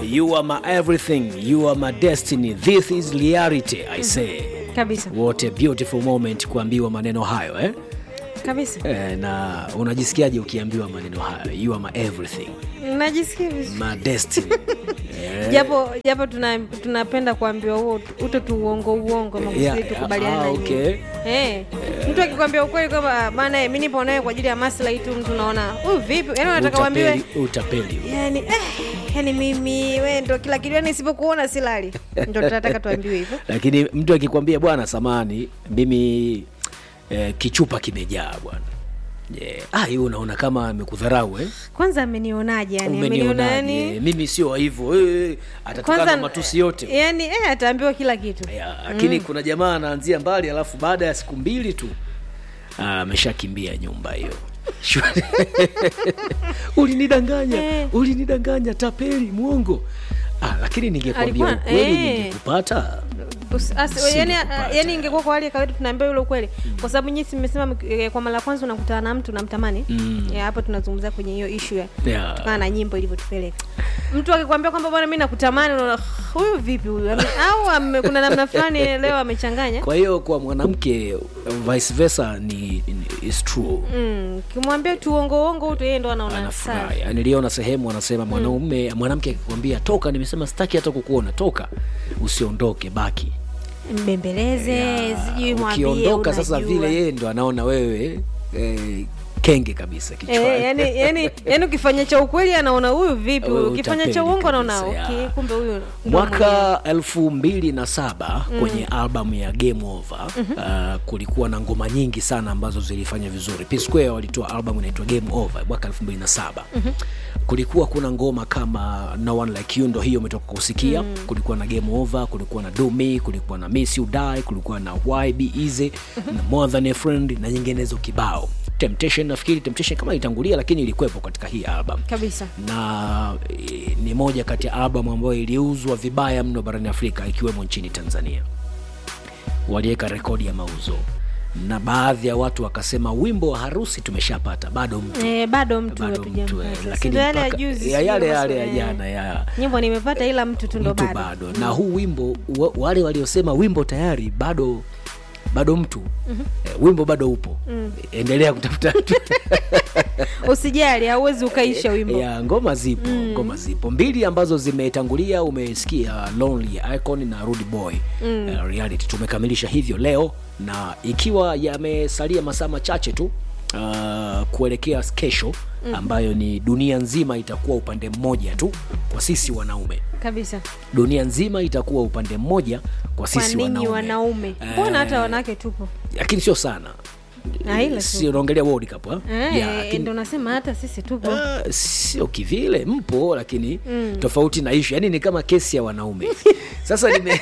you are my everything you are my destiny this is reality i say kabisa what a beautiful moment kuambiwa maneno hayo eh? kabisa Eh, na unajisikiaje ukiambiwa maneno hayo you are my everything najisikia vizuri my destiny eh, japo japo tuna- tunapenda kuambiwa huo uto tu uongo uongo makusudi Yeah, tukubaliana ah, na okay. nyinyi. Eh, mtu akikwambia ukweli kwamba bana mi nipo naye kwa ajili ya maslahi tu mtu naona huyu vipi yani unataka uambiwe utapeli, utapeli. yani eh, yani mimi we ndo kila kitu yani isipokuona silali ndo tunataka tuambiwe hivyo lakini mtu akikwambia bwana samani mimi eh, kichupa kimejaa bwana yeah. ah, hiyo unaona kama amekudharau eh? kwanza amenionaje yani ameniona umenionaje yani mimi sio hivyo eh, atatukana matusi yote yani eh, ataambiwa kila kitu Ya, lakini kuna jamaa anaanzia mbali alafu baada ya siku mbili tu ah, ameshakimbia nyumba hiyo Shwari. ulinidanganya Eh. ulinidanganya tapeli mwongo ah, lakini ningekwambia Alikuwa- ukweli eh. ningekupata Usi- asi- Si yani, nikupata. yani ingekuwa kwa hali ya kawaida tunaambia yule ukweli kwa sababu nyinyi mmesema eh, kwa mara ya kwanza unakutana na mtu namtamani Mm. Ya, hapo tunazungumzia kwenye hiyo ishu ya Yeah. kutokana na nyimbo ilivyotupeleka mtu akikwambia kwamba bwana mi nakutamani unaona huyu vipi huyu Ame- au ame, kuna namna fulani leo amechanganya kwa hiyo kwa mwanamke vice versa ni, ni is true Mm, kimwambia tu uongo uongo tu yeye ndo anaona sawa anafurahi niliona sehemu wanasema mwanaume mwanamke akikwambia toka nimesema sitaki hata kukuona toka usiondoke baki mbembeleze sijui mwambie ukiondoka sasa unajua. vile yeye ndo anaona wewe eh, kenge kabisa kichwani Eh, yani, yani, yani ukifanya cha ukweli anaona huyu vipi Wewe huyu ukifanya cha utapeli uongo anaona kabisa, okay, ya. kumbe huyu ndo mwenyewe. mwaka elfu mbili na saba kwenye albamu ya game over uh, kulikuwa na ngoma nyingi sana ambazo zilifanya vizuri P Square walitoa albamu inaitwa game over mwaka elfu mbili na saba kulikuwa kuna ngoma kama no one like you ndo hiyo umetoka kusikia kulikuwa na game over kulikuwa na do me kulikuwa na miss you die kulikuwa na why be easy na more than a friend na nyinginezo kibao temptation nafikiri temptation kama ilitangulia lakini ilikuwepo katika hii album kabisa na e, ni moja kati ya albamu ambayo iliuzwa vibaya mno barani afrika ikiwemo nchini tanzania waliweka rekodi ya mauzo na baadhi ya watu wakasema wimbo wa harusi tumeshapata bado mtu Eh, bado mtu bado mtu eh, hatujampata. Si lakini ndo yale ya mpaka- juzi ya sijui yale kama yale sio, ya eh. jana ya nyimbo nimepata ila mtu tu ndo mtu bado bado na huu wimbo wa, wale waliosema wimbo tayari bado bado mtu eh, wimbo bado upo endelea kutafuta mtu usijali hauwezi ukaisha wimbo ya ngoma zipo ngoma zipo mbili ambazo zimetangulia umesikia lonely icon na rudy boy uh, reality tumekamilisha hivyo leo na ikiwa yamesalia masaa machache tu uh, kuelekea kesho ambayo ni dunia nzima itakuwa upande mmoja tu kwa sisi wanaume kabisa dunia nzima itakuwa upande mmoja kwa kwa sisi ninyi wanaume, wanaume mbona hata wanawake tupo lakini sio sana Ah, ila tu. sio naongelea world cup ha? Eh, Yeah, lakini- ndo nasema hata sisi tupo Ah, sio kivile mpo lakini mm. tofauti na ishu yani ni kama kesi ya wanaume sasa nime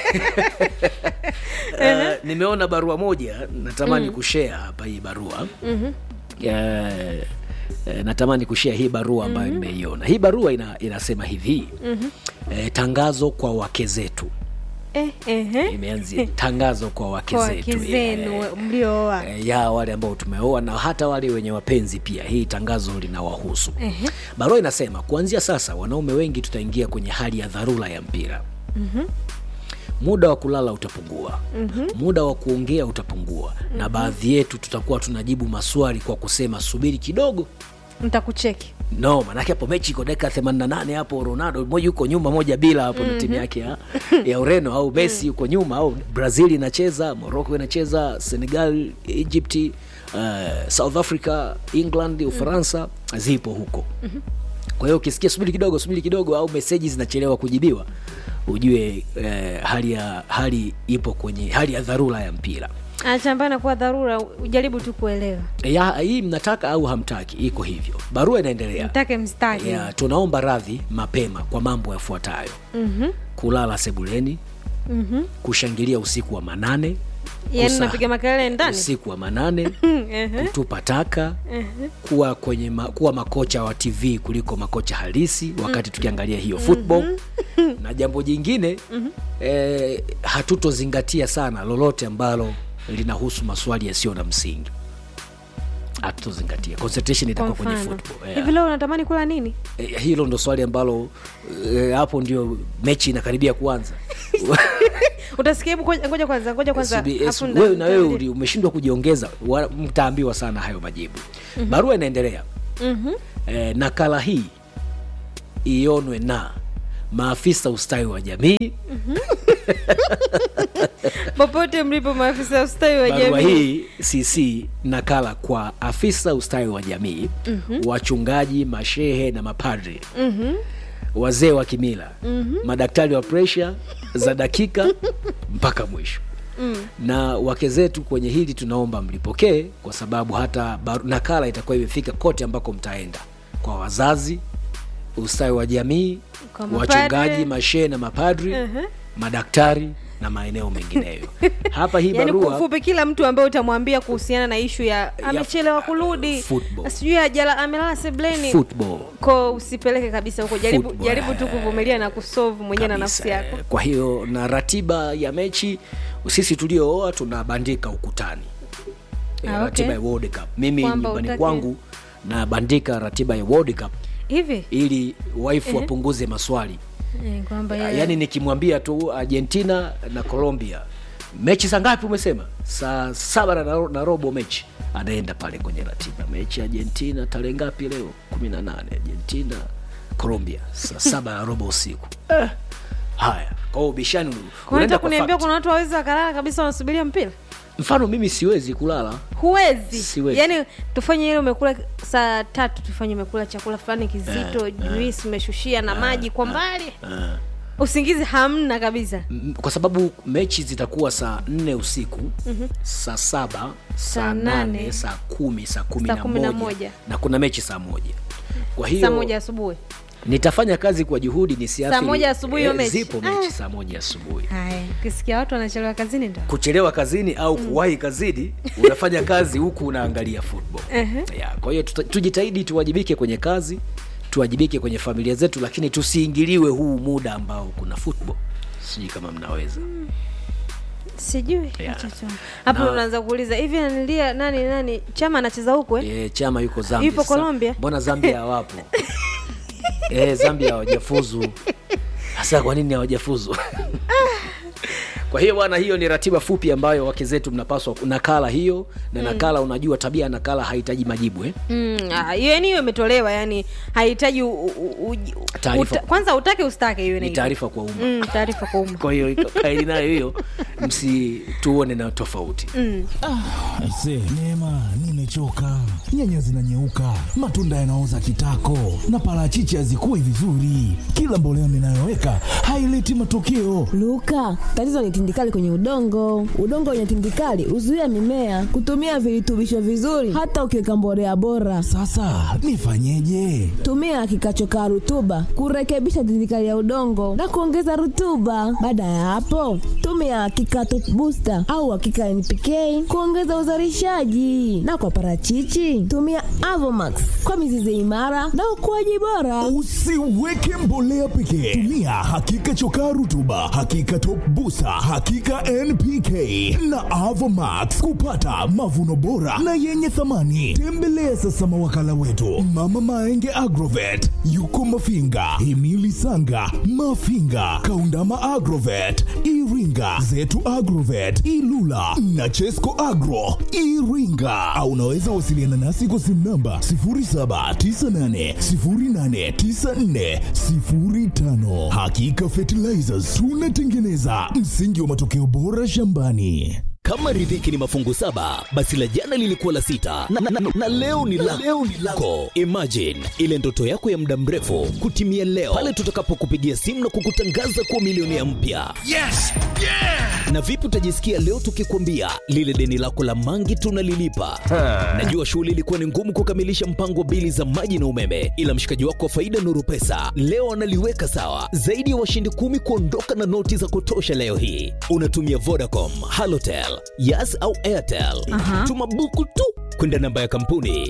uh, nimeona barua moja natamani mm. kushare hapa hii barua mm-hmm. uh, natamani kushare hii barua ambayo mm-hmm. nimeiona hii barua ina, inasema hivi mm-hmm. uh, tangazo kwa wake zetu eh, eh, eh. imeanzia tangazo kwa wake kwa zetu wake zenu yeah. mliooa Eh, ya wale ambao tumeoa na hata wale wenye wapenzi pia hii tangazo linawahusu Ehe. barua inasema kuanzia sasa wanaume wengi tutaingia kwenye hali ya dharura ya mpira mm-hmm. muda wa kulala utapungua mm-hmm. muda wa kuongea utapungua mm-hmm. na baadhi yetu tutakuwa tunajibu maswali kwa kusema subiri kidogo ntakucheki no manake hapo mechi iko dakika 88 hapo ronaldo moja yuko nyuma moja bila hapo mm-hmm. na timu yake ya, ya ureno au messi yuko nyuma au brazil inacheza morocco inacheza senegal egypt uh, south africa england ufaransa mm-hmm. zipo huko mm-hmm. kwa hiyo ukisikia subiri kidogo subiri kidogo au meseji zinachelewa kujibiwa ujue eh, hali ya hali ipo kwenye hali ya dharura ya mpira anachambana kuwa dharura ujaribu tu kuelewa ya, hii mnataka au hamtaki iko hivyo barua inaendelea mtake mstaki ya, tunaomba radhi mapema kwa mambo yafuatayo Mhm. kulala sebuleni Mhm. kushangilia usiku wa manane yaani kusa- napiga makelele ndani usiku wa manane Ehe. kutupa taka kuwa kwenye ma, kuwa makocha wa tv kuliko makocha halisi wakati tukiangalia hiyo football na jambo jingine eh, hatutozingatia sana lolote ambalo linahusu maswali yasiyo na msingi hatutozingatia concentration kwa itakuwa kwenye mfano football hivi yeah. leo unatamani kula nini Eh, hilo ndo swali ambalo eh, hapo ndio mechi inakaribia kuanza utasikia hebu ngoja ngoja kwanza ngoja kwanza SBS, afu nda- wewe na wewe nitarudia. uli- umeshindwa kujiongeza wa- mtaambiwa sana hayo majibu mm-hmm. barua inaendelea Mhm. eh, nakala hii ionwe na maafisa ustawi wa jamii popote mlipo maafisa ya ustawi wa barua jamii hii cc nakala kwa afisa ustawi wa jamii mm-hmm. wachungaji mashehe na mapadri Mhm. wazee wa kimila mm-hmm. madaktari wa presha za dakika mpaka mwisho mm. na wake zetu kwenye hili tunaomba mlipokee kwa sababu hata baru, nakala itakuwa imefika kote ambako mtaenda kwa wazazi ustawi wa jamii Kwa mapadri. wachungaji mashehe na mapadri Mhm. madaktari na maeneo mengineyo hapa hii yaani barua kufupi kila mtu ambaye utamwambia kuhusiana na ishu ya amechelewa kurudi football. sijui ajala amelala sebleni football ko usipeleke kabisa huko jaribu, Football, jaribu tu eh, kuvumilia na kusolve mwenyewe na kabisa, nafsi yako eh. kwa hiyo na ratiba ya mechi sisi tuliooa tunabandika ukutani Eh, Ah, okay. ratiba ya World Cup mimi Kwamba nyumbani utaki- kwangu nabandika ratiba ya World Cup hivi ili waifu wapunguze maswali Eh, kwamba Ya- yeye- yaani nikimwambia tu argentina na colombia mechi saa ngapi umesema saa saba na, na robo mechi anaenda pale kwenye ratiba mechi argentina tarehe ngapi leo kumi na nane argentina colombia saa saba na robo usiku eh. haya kwa hiyo ubishani Kwa unaenda unataka kwa kuniambia fact. kuna watu wawezi wakalala kabisa wanasubiria mpira mfano mimi siwezi kulala huwezi Siwezi. yaani tufanye ile umekula saa tatu tufanye umekula chakula fulani kizito juisi umeshushia na maji kwa mbali uh. usingizi hamna kabisa M- kwa sababu mechi zitakuwa saa nne usiku mm-hmm. saa saba saa Saa nane. nane saa kumi saa kumi Saa na kumi na moja moja. na kuna mechi saa moja kwa saa hiyo moja asubuhi nitafanya kazi kwa juhudi nisiathiri Saa moja asubuhi hiyo eh, mechi? zipo mechi Ah. saa moja asubuhi haya ukisikia watu wanachelewa kazini ndo kuchelewa kazini au kuwahi kazini unafanya kazi huku unaangalia football Ehe. yeah, kwa hiyo tuta- tujitahidi tuwajibike kwenye kazi tuwajibike kwenye familia zetu lakini tusiingiliwe huu muda ambao kuna football sijui kama mnaweza sijui Yeah. Acha tu. hapo Na- unaanza kuuliza hivi nanilia nani nani chama anacheza huku eh? e, chama yuko zambia Yupo Sasa, Colombia? mbona zambia hawapo e, zambia hawajafuzu hasa kwa nini hawajafuzu kwa hiyo bwana hiyo ni ratiba fupi ambayo wake zetu mnapaswa nakala hiyo na nakala unajua tabia ya nakala hahitaji majibu eh? Mm, ah, hiyo yani hiyo imetolewa yani hahitaji u- u- u- Taarifa. uta- kwanza utake ustake hiyo ni inaitwa. taarifa kwa umma Mm, taarifa kwa umma kwa hiyo iko- kaili nayo hiyo msituone na tofauti Aise, Neema, nimechoka. Nyanya zinanyeuka, matunda yanaoza kitako, na parachichi hazikui vizuri. Kila mbolea ninayoweka haileti matokeo. Luka, tatizo ni tindikali kwenye udongo. Udongo wenye tindikali huzuia mimea kutumia virutubisho vizuri, hata ukiweka mbolea bora. Sasa nifanyeje? Tumia kikachokaa rutuba kurekebisha tindikali ya udongo na kuongeza rutuba. Baada ya hapo, tumia kikato booster au hakika NPK kuongeza uzalishaji, na kwa parachichi tumia Avomax kwa mizizi imara na ukuaji bora. Usiweke mbolea pekee, tumia hakika chokaa rutuba, hakika top busa, hakika NPK na Avomax kupata mavuno bora na yenye thamani. Tembelea sasa mawakala wetu Mama Maenge Agrovet, yuko Mafinga, Himili Sanga, Mafinga, Kaundama Agrovet, Iringa, Zetu Agrovet, Ilula na Chesco Agro Iringa, au unaweza wasiliana nasi kwa simu namba 0798089405. Hakika Fertilizers tunatengeneza msingi wa matokeo bora shambani. kama riziki ni mafungu saba basi la jana lilikuwa la sita na, na, na, na leo ni la leo ni lako imagine ile ndoto yako ya muda mrefu kutimia leo pale tutakapokupigia simu na kukutangaza kuwa milionea mpya Yes! Yeah! na vipi utajisikia leo tukikwambia lile deni lako la mangi tunalilipa najua shughuli ilikuwa ni ngumu kukamilisha mpango wa bili za maji na umeme ila mshikaji wako wa faida nuru pesa leo analiweka sawa zaidi ya washindi kumi kuondoka na noti za kutosha leo hii unatumia vodacom halotel yas au airtel tuma buku tu kwenda namba ya kampuni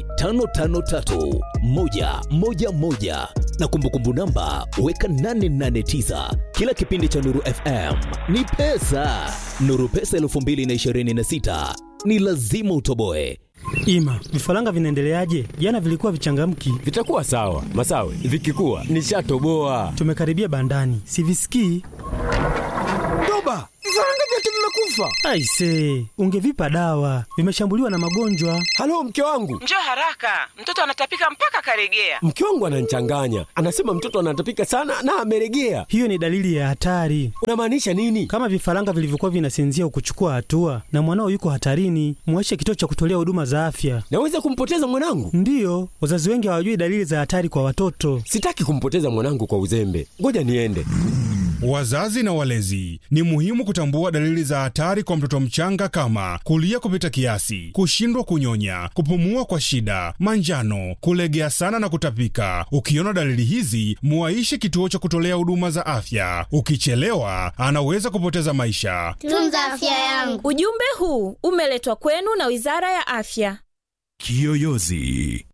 553111 na kumbukumbu namba weka 889 kila kipindi cha nuru fm ni pesa nuru pesa 2026 ni lazima utoboe Ima, vifaranga vinaendeleaje? Jana vilikuwa vichangamki. Vitakuwa sawa Masawe, vikikuwa nishatoboa. Tumekaribia bandani, sivisikii. Toba, vifaranga vyote vimekufa. Aise, ungevipa dawa, vimeshambuliwa na magonjwa. Halo, mke wangu, Njoo haraka, mtoto anatapika mpaka karegea. mke wangu ananichanganya, anasema mtoto anatapika sana na ameregea. Hiyo ni dalili ya hatari. Unamaanisha nini? Kama vifaranga vilivyokuwa vinasinzia ukuchukua hatua na mwanao yuko hatarini, muache kituo cha kutolea huduma za afya. Naweza kumpoteza mwanangu? Ndiyo, wazazi wengi hawajui dalili za hatari kwa watoto. Sitaki kumpoteza mwanangu kwa uzembe, ngoja niende. Wazazi na walezi, ni muhimu kutambua dalili za hatari kwa mtoto mchanga kama kulia kupita kiasi, kushindwa kunyonya, kupumua kwa shida, manjano, kulegea sana na kutapika. Ukiona dalili hizi, muaishe kituo cha kutolea huduma za afya. Ukichelewa, anaweza kupoteza maisha. Tunza afya yangu. Ujumbe huu umeletwa kwenu na Wizara ya Afya. Kiyoyozi